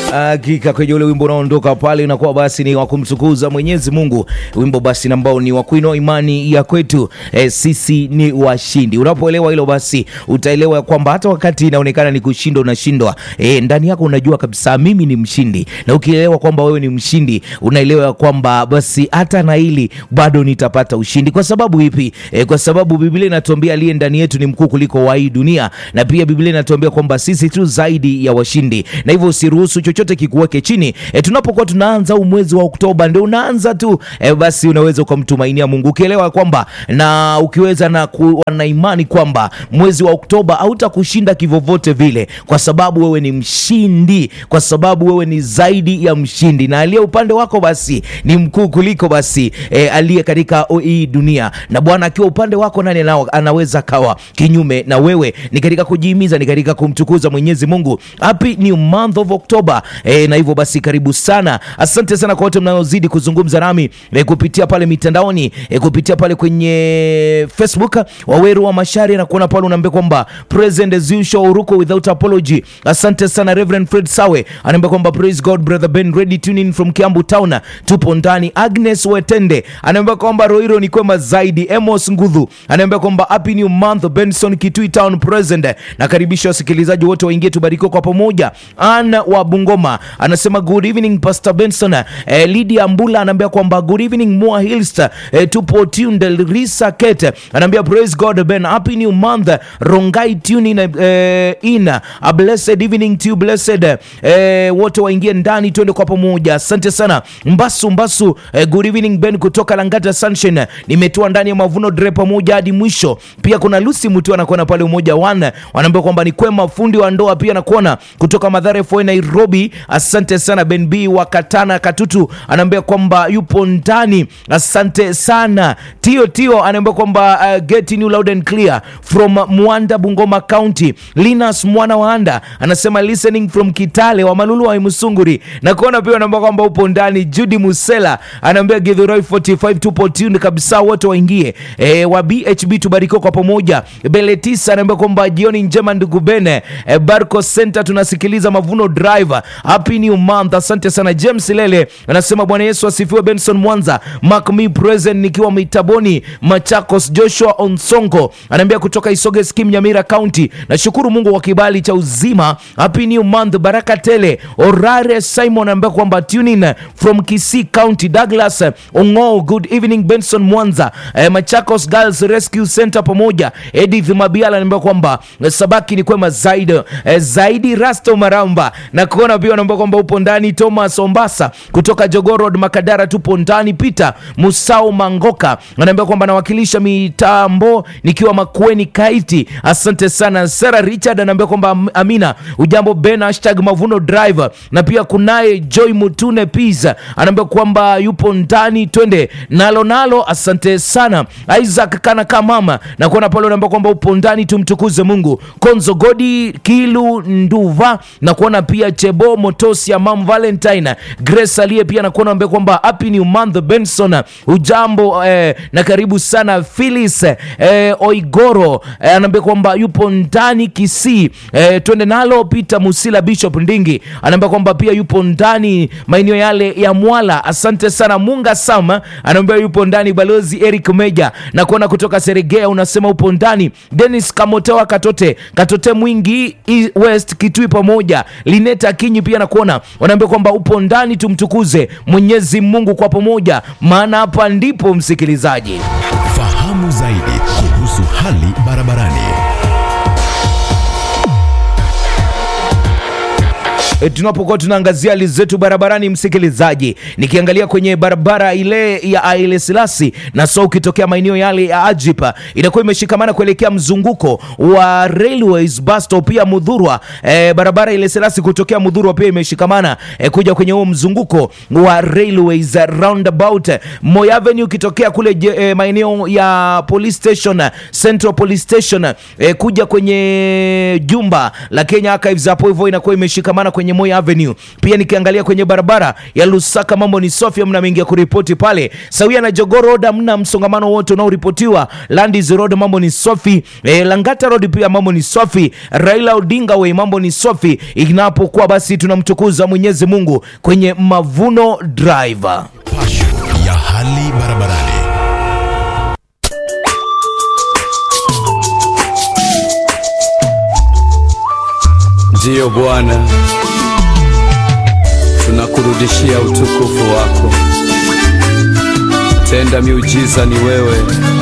Hakika kwenye ule wimbo unaondoka pale unakuwa basi ni wa kumtukuza Mwenyezi Mungu, wimbo basi ambao ni wa kuinua imani ya kwetu e, sisi ni washindi. Unapoelewa hilo basi utaelewa kwamba hata wakati inaonekana ni kushindwa unashindwa, e, ndani yako unajua kabisa mimi ni mshindi, na ukielewa kwamba wewe ni mshindi unaelewa kwamba basi hata na hili bado nitapata ushindi. Kwa sababu ipi? E, kwa sababu Biblia inatuambia aliye ndani yetu ni mkuu kuliko wa hii dunia, na pia Biblia inatuambia kwamba sisi tu zaidi ya washindi, na hivyo usiruhusu chochote kikuweke chini. E, tunapokuwa tunaanza huu mwezi wa Oktoba ndio unaanza tu e, basi unaweza ukamtumainia Mungu ukielewa kwamba na ukiweza na kuwa na imani kwamba mwezi wa Oktoba hautakushinda kivyovyote vile, kwa sababu wewe ni mshindi, kwa sababu wewe ni zaidi ya mshindi, na aliye upande wako basi ni mkuu kuliko basi e, aliye katika hii dunia. Na Bwana akiwa upande wako, nani anao- anaweza kawa kinyume na wewe? Ni katika kujihimiza, ni katika kumtukuza Mwenyezi Mungu. Happy new month of October e, na hivyo basi karibu sana. Asante sana kwa wote mnaozidi kuzungumza nami e, kupitia pale mitandaoni e, kupitia pale kwenye Facebook. Waweru wa Mashari na kuona pale unaambia kwamba present as usual, uruko without apology. Asante sana Reverend Fred Sawe anaambia kwamba praise God brother Ben ready tuning from Kiambu town, tupo ndani. Agnes Wetende anaambia kwamba Roiro ni kwema zaidi. Emos Ngudhu anaambia kwamba happy new month. Benson Kitui town present, na karibisha wasikilizaji wote waingie tubarikiwe kwa pamoja. Anna wa Bungoma anasema good evening Pastor Benson. Eh, Lydia Mbula anaambia kwamba good evening Moa Hills, eh, tupo tuned. Risa Kete anaambia praise God Ben, happy new month. Rongai tuning eh, in a blessed evening to you blessed. Eh, wote waingie ndani tuende kwa pamoja. Asante sana Mbasu Mbasu, eh, good evening Ben kutoka Langata Sunshine. Nimetua ndani ya mavuno dre pamoja hadi mwisho. Pia kuna Lucy Mutu anakuona pale umoja one, wanaambia kwamba ni kwema fundi wa ndoa pia anakuona kutoka Madhare FOI Nairobi. Asante sana Ben B wa Katana Katutu anaambia kwamba yupo ndani. Asante sana Tio Tio anaambia kwamba uh, get you loud and clear from Mwanda Bungoma County. Linus mwana wa Anda anasema listening from Kitale wa Malulu wa Musunguri na kuona pia anaambia kwamba upo ndani. Judy Musela anaambia Githurai 45 tupo tuned kabisa, wote waingie e, wa BHB tubarikiwe kwa pamoja. Beletisa anaambia kwamba jioni njema ndugu Bene e, Barco Center tunasikiliza Mavuno Drive. Happy new month. Asante sana James Lele anasema Bwana Yesu asifiwe. Benson Mwanza Mark me present nikiwa Mitaboni Machakos. Joshua Onsongo anaambia kutoka Isoge Skim Nyamira County, nashukuru Mungu kwa kibali cha uzima. Happy new month, baraka tele. Orare Simon anaambia kwamba tune in from Kisii County. Douglas Ongo, good evening Benson Mwanza eh, Machakos Girls Rescue Center pamoja. Edith Mabiala anaambia kwamba eh, sabaki ni kwema zaidi eh, zaidi Rasto Maramba na kuona pia anaambia kwamba upo ndani. Thomas Ombasa kutoka Jogoo Road Makadara tupo ndani. Peter Musau Mangoka anaambia kwamba nawakilisha mitambo nikiwa Makueni Kaiti. Asante sana. Sarah Richard anaambia kwamba am- Amina ujambo Ben hashtag Mavuno Drive na pia kunaye Joy Mutune Pizza anaambia kwamba yupo ndani, twende nalo nalo. Asante sana Isaac kana kamama na kuona pale unaambia kwamba upo ndani, tumtukuze Mungu. Konzo Godi Kilu Nduva na kuona pia Chebo Motosi ya Mam Valentine Grace aliye pia na kuona ambia kwamba happy new month Benson ujambo eh, na karibu sana Phyllis eh, Oigoro eh, anaambia kwamba yupo ndani Kisii eh, twende nalo. Peter Musila Bishop Ndingi anaambia kwamba pia yupo ndani maeneo yale ya Mwala. Asante sana Munga Sama anaambia yupo ndani. Balozi Eric Meja na kuona kutoka Seregea unasema upo ndani. Dennis Kamotewa Katote Katote Mwingi E- West Kitui pamoja Lineta Kinyi pia nakuona wanaambia kwamba upo ndani. Tumtukuze Mwenyezi Mungu kwa pamoja, maana hapa ndipo msikilizaji Fahamu zaidi kuhusu hali barabarani. E, tunapokuwa tunaangazia hali zetu barabarani, msikilizaji, nikiangalia kwenye barabara ile ya Haile Selassie na so ukitokea maeneo yale ya Ajipa inakuwa imeshikamana kuelekea mzunguko wa Railways bus stop pia Mudhurwa. E, barabara ile Selassie kutokea Mudhurwa pia imeshikamana e, kuja kwenye huo mzunguko wa Railways roundabout. Moi Avenue ukitokea kule je- e, maeneo ya police station Central Police Station e, kuja kwenye jumba la Kenya Archives hapo hivyo inakuwa imeshikamana kwenye kwenye Moi Avenue. Pia nikiangalia kwenye barabara ya Lusaka mambo ni safi, mna mengi ya kuripoti pale. Sawia na Jogoo Road hamna msongamano wote unaoripotiwa. Landis Road mambo ni safi. E, Langata Road pia mambo ni safi. Raila Odinga Way mambo ni safi. Inapokuwa basi tunamtukuza Mwenyezi Mungu kwenye Mavuno Drive. Pasho ya hali barabarani. Ndiyo Bwana, tunakurudishia utukufu wako. Tenda miujiza ni wewe.